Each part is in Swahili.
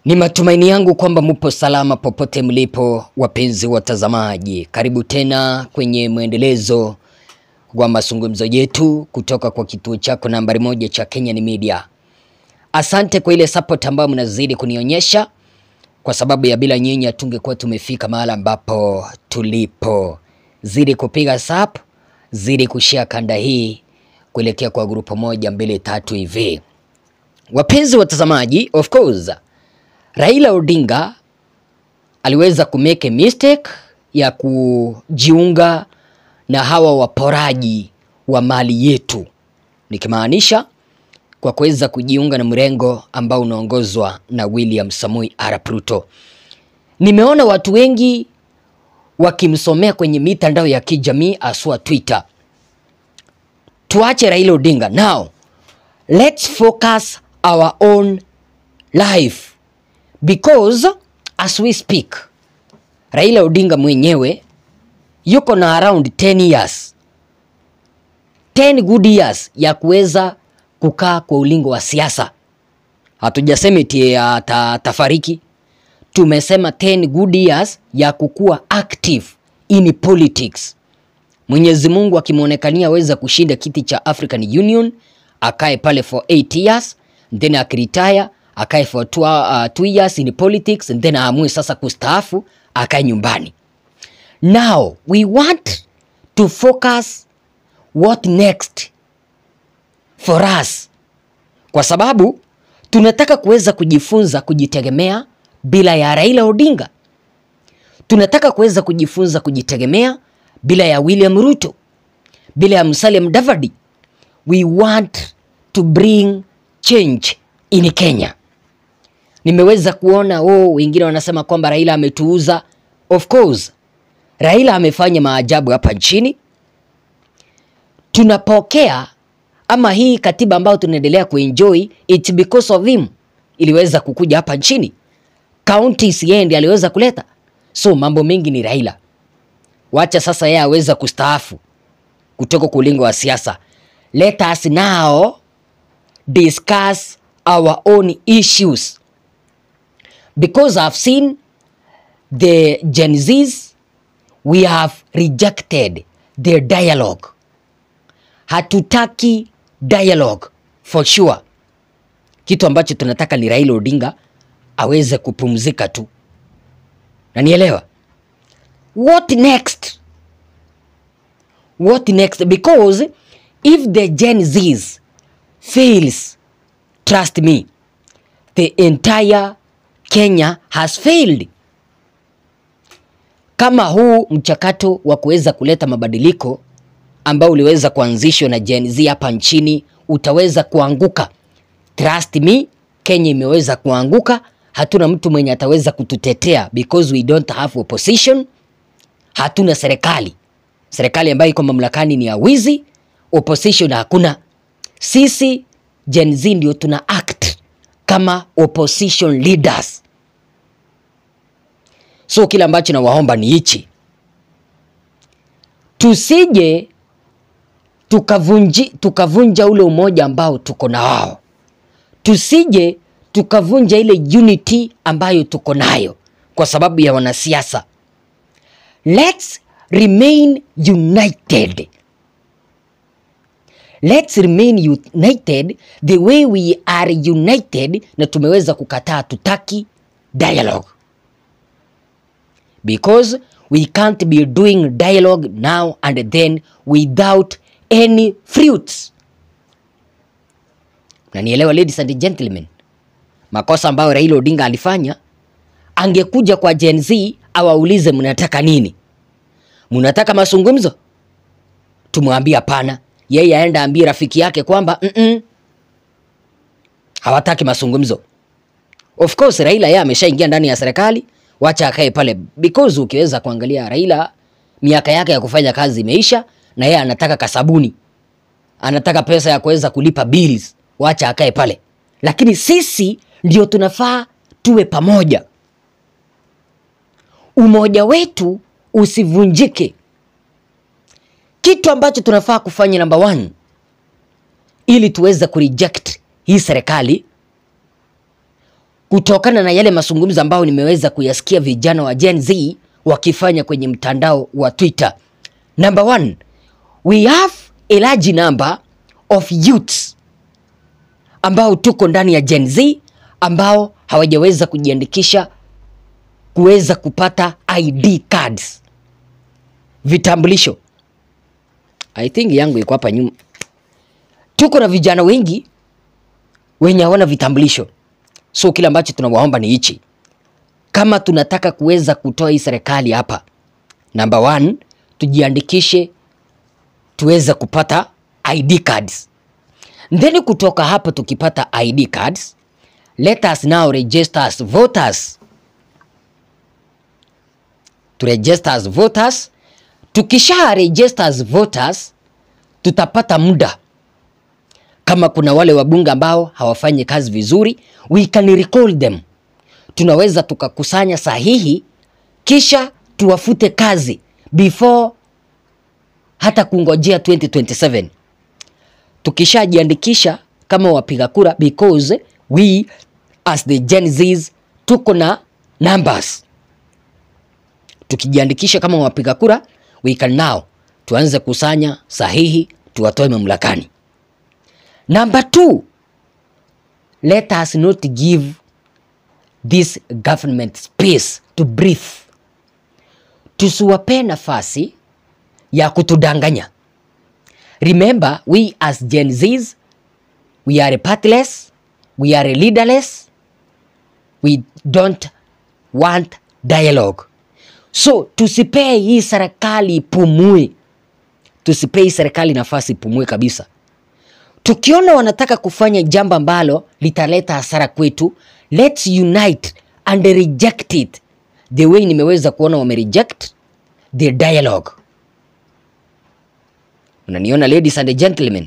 Ni matumaini yangu kwamba mupo salama popote mlipo, wapenzi watazamaji. Karibu tena kwenye mwendelezo wa mazungumzo yetu kutoka kwa kituo chako nambari moja cha Kenyan Media. Asante kwa ile support ambayo mnazidi kunionyesha, kwa sababu ya bila nyinyi hatungekuwa tumefika mahali ambapo tulipo. Zidi kupiga sap, zidi kushare kanda hii kuelekea kwa grupu moja mbili tatu hivi. Wapenzi watazamaji, of course Raila Odinga aliweza kumeke mistake ya kujiunga na hawa waporaji wa mali yetu, nikimaanisha kwa kuweza kujiunga na mrengo ambao unaongozwa na William Samoei Arap Ruto. Nimeona watu wengi wakimsomea kwenye mitandao ya kijamii aswa Twitter. Tuache Raila Odinga now, let's focus our own life because as we speak Raila Odinga mwenyewe yuko na around 10 years 10 good years ya kuweza kukaa kwa ulingo wa siasa. Hatujasema eti atafariki, tumesema 10 good years ya kukuwa active in politics. Mwenyezi Mungu akimwonekania aweza kushinda kiti cha African Union, akae pale for 8 years then akiretire akae for two, uh, two years in politics and then aamue sasa kustaafu akae nyumbani. Now we want to focus what next for us, kwa sababu tunataka kuweza kujifunza kujitegemea bila ya Raila Odinga. Tunataka kuweza kujifunza kujitegemea bila ya William Ruto, bila ya Musalia Mudavadi. We want to bring change in Kenya. Nimeweza kuona oh, wengine wanasema kwamba Raila ametuuza. Of course, Raila amefanya maajabu hapa nchini. Tunapokea ama hii katiba ambayo tunaendelea kuenjoy, it's because of him iliweza kukuja hapa nchini. Counties yeye ndiye aliweza kuleta, so mambo mengi ni Raila. Wacha sasa yeye aweza kustaafu kutoka kulingo wa siasa. Let us now discuss our own issues because I've seen the Gen Zs we have rejected their dialogue. Hatutaki dialogue for sure. Kitu ambacho tunataka ni Raila Odinga aweze kupumzika tu, na nielewa what next, what next because if the Gen Zs fails trust me the entire Kenya has failed. Kama huu mchakato wa kuweza kuleta mabadiliko ambao uliweza kuanzishwa na Gen Z hapa nchini utaweza kuanguka, trust me, Kenya imeweza kuanguka. Hatuna mtu mwenye ataweza kututetea because we don't have opposition. Hatuna serikali, serikali ambayo iko mamlakani ni ya wizi, opposition hakuna. Sisi Gen Z ndio tuna act kama opposition leaders. So kile ambacho nawaomba ni hichi, tusije tukavunji tukavunja ule umoja ambao tuko na wao, tusije tukavunja ile unity ambayo tuko nayo kwa sababu ya wanasiasa. Let's remain united. Let's remain united the way we are united, na tumeweza kukataa, tutaki dialogue because we can't be doing dialogue now and then without any fruits. Na nielewa, ladies and gentlemen, makosa ambayo Raila Odinga alifanya, angekuja kwa Gen Z awaulize mnataka nini? Mnataka mazungumzo? Tumwambie hapana yeye aenda ambie rafiki yake kwamba mm -mm, hawataki mazungumzo. Of course Raila yeye ameshaingia ndani ya serikali, wacha akae pale, because ukiweza kuangalia Raila miaka yake ya kufanya kazi imeisha, na yeye anataka kasabuni, anataka pesa ya kuweza kulipa bills, wacha akae pale. Lakini sisi ndio tunafaa tuwe pamoja, umoja wetu usivunjike kitu ambacho tunafaa kufanya number one, ili tuweze kureject hii serikali, kutokana na yale mazungumzo ambayo nimeweza kuyasikia vijana wa Gen Z wakifanya kwenye mtandao wa Twitter. Number one, we have a large number of youths ambao tuko ndani ya Gen Z ambao hawajaweza kujiandikisha kuweza kupata ID cards, vitambulisho. I think yangu iko hapa nyuma. Tuko na vijana wengi wenye hawana vitambulisho, so kile ambacho tunawaomba ni hichi, kama tunataka kuweza kutoa hii serikali hapa, number one, tujiandikishe tuweze kupata ID cards. Then kutoka hapo tukipata ID cards, let us now register as voters. To register as voters. Tukisha register as voters, tutapata muda kama kuna wale wabunge ambao hawafanyi kazi vizuri, we can recall them. Tunaweza tukakusanya sahihi kisha tuwafute kazi before hata kungojea 2027 tukishajiandikisha kama wapiga kura, because we as the Gen Zs tuko na numbers. Tukijiandikisha kama wapiga kura, we can now tuanze kusanya sahihi tuwatoe mamlakani. Number two, let us not give this government space to breathe. Tusiwape nafasi ya kutudanganya. Remember, we as Gen Zs, we are partyless, we are leaderless, we don't want dialogue. So tusipee hii serikali ipumue, tusipee hii serikali nafasi ipumue kabisa. Tukiona wanataka kufanya jambo ambalo litaleta hasara kwetu, let's unite and reject it the way nimeweza kuona wame reject the dialogue. Unaniona ladies and gentlemen?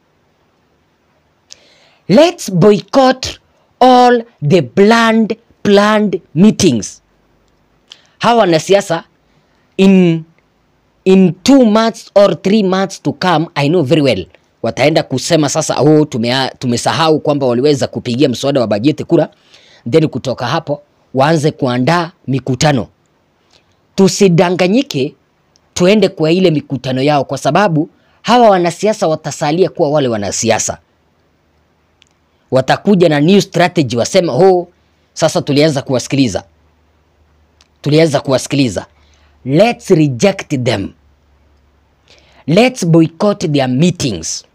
Let's boycott all the planned planned meetings. Hawa wanasiasa in in two months or three months to come, I know very well wataenda kusema sasa, oh, tumea, tumesahau kwamba waliweza kupigia mswada wa bajeti kura, then kutoka hapo waanze kuandaa mikutano. Tusidanganyike, tuende kwa ile mikutano yao, kwa sababu hawa wanasiasa watasalia kuwa wale wanasiasa. Watakuja na new strategy, wasema oh, sasa tulianza kuwasikiliza, tulianza kuwasikiliza. Let's reject them. Let's boycott their meetings.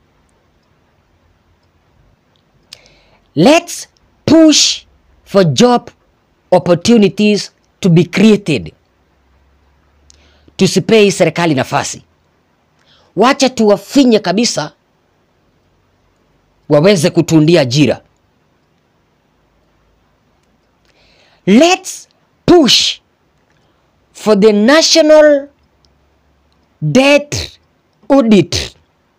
Let's push for job opportunities to be created. Tusipei serikali nafasi, wacha tuwafinye kabisa, waweze kutundia ajira. Let's push for the national debt audit.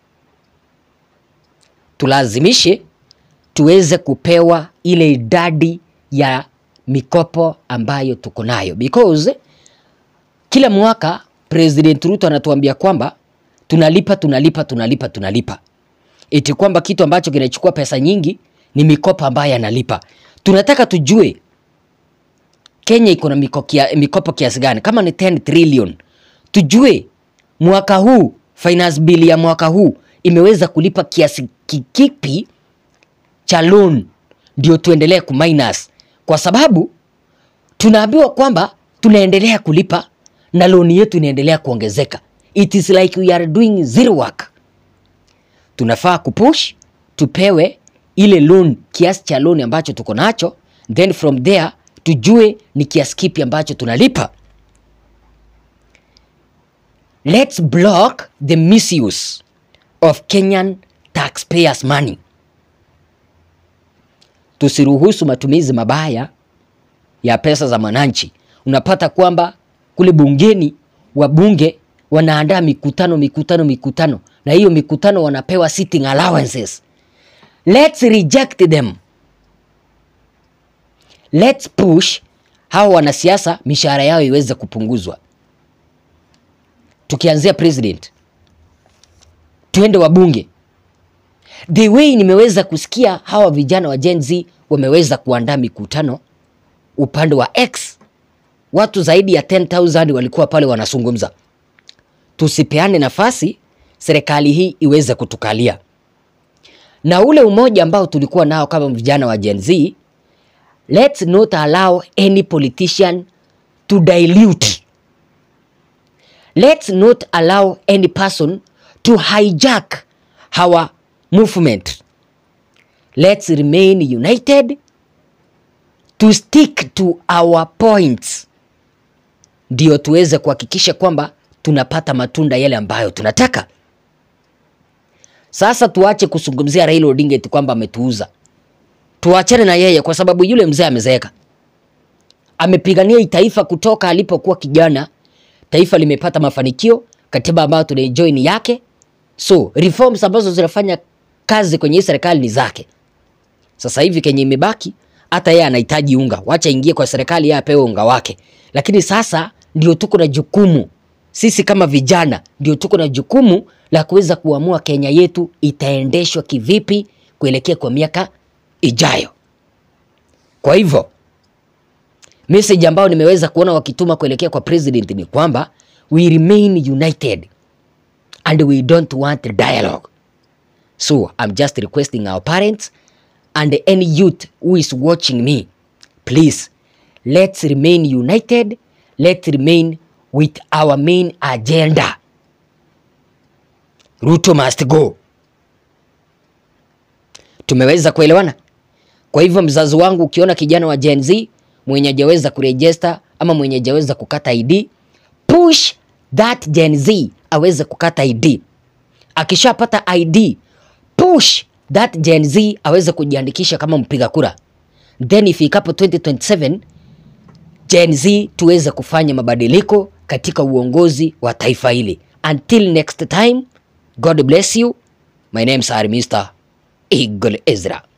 Tulazimishe tuweze kupewa ile idadi ya mikopo ambayo tuko nayo, because kila mwaka President Ruto anatuambia kwamba tunalipa tunalipa tunalipa tunalipa, eti kwamba kitu ambacho kinachukua pesa nyingi ni mikopo ambayo analipa. Tunataka tujue Kenya iko na miko kia, mikopo kiasi gani? Kama ni 10 trillion, tujue mwaka huu finance bill ya mwaka huu imeweza kulipa kiasi kikipi cha loan, ndio tuendelee kuminus, kwa sababu tunaambiwa kwamba tunaendelea kulipa na loan yetu inaendelea kuongezeka. It is like we are doing zero work. Tunafaa kupush tupewe ile loan, kiasi cha loan ambacho tuko nacho, then from there tujue ni kiasi kipi ambacho tunalipa. Let's block the misuse of Kenyan taxpayers money. Tusiruhusu matumizi mabaya ya pesa za mwananchi. Unapata kwamba kule bungeni wabunge wanaandaa mikutano mikutano mikutano, na hiyo mikutano wanapewa sitting allowances. Let's reject them. Let's push hawa wanasiasa mishahara yao iweze kupunguzwa, tukianzia president, tuende wabunge. The way nimeweza kusikia hawa vijana wa Gen Z wameweza kuandaa mikutano upande wa X. Watu zaidi ya 10,000 walikuwa pale wanazungumza. Tusipeane nafasi serikali hii iweze kutukalia, na ule umoja ambao tulikuwa nao kama vijana wa Gen Z, let's not allow any politician to dilute. Let's not allow any person to hijack our movement. Let's remain united to stick to our points, ndio tuweze kuhakikisha kwamba tunapata matunda yale ambayo tunataka. Sasa tuache kuzungumzia Raila Odinga eti kwamba ametuuza. Tuachane na yeye kwa sababu yule mzee amezeeka. Amepigania hii taifa kutoka alipokuwa kijana. Taifa limepata mafanikio, katiba ambayo tunaenjoy ni yake. So reforms ambazo zinafanya kazi kwenye hii serikali ni zake. Sasa hivi kenye imebaki, hata yeye anahitaji unga, wacha ingie kwa serikali, yeye apewe unga wake. Lakini sasa ndio tuko na jukumu sisi kama vijana, ndio tuko na jukumu la kuweza kuamua Kenya yetu itaendeshwa kivipi kuelekea kwa miaka ijayo. Kwa hivyo message ambayo nimeweza kuona wakituma kuelekea kwa president ni kwamba we remain united and we don't want dialogue. So I'm just requesting our parents and any youth who is watching me, please let's remain united, let's remain with our main agenda. Ruto must go. Tumeweza kuelewana? Kwa hivyo mzazi wangu, ukiona kijana wa Gen Z mwenye hajaweza kurejesta ama mwenye hajaweza kukata ID, push that Gen Z aweze kukata ID. Akishapata ID, push that Gen Z aweze kujiandikisha kama mpiga kura, then ifikapo 2027 Gen Z tuweze kufanya mabadiliko katika uongozi wa taifa hili. Until next time, God bless you. My name is Mr. Eagle Ezra.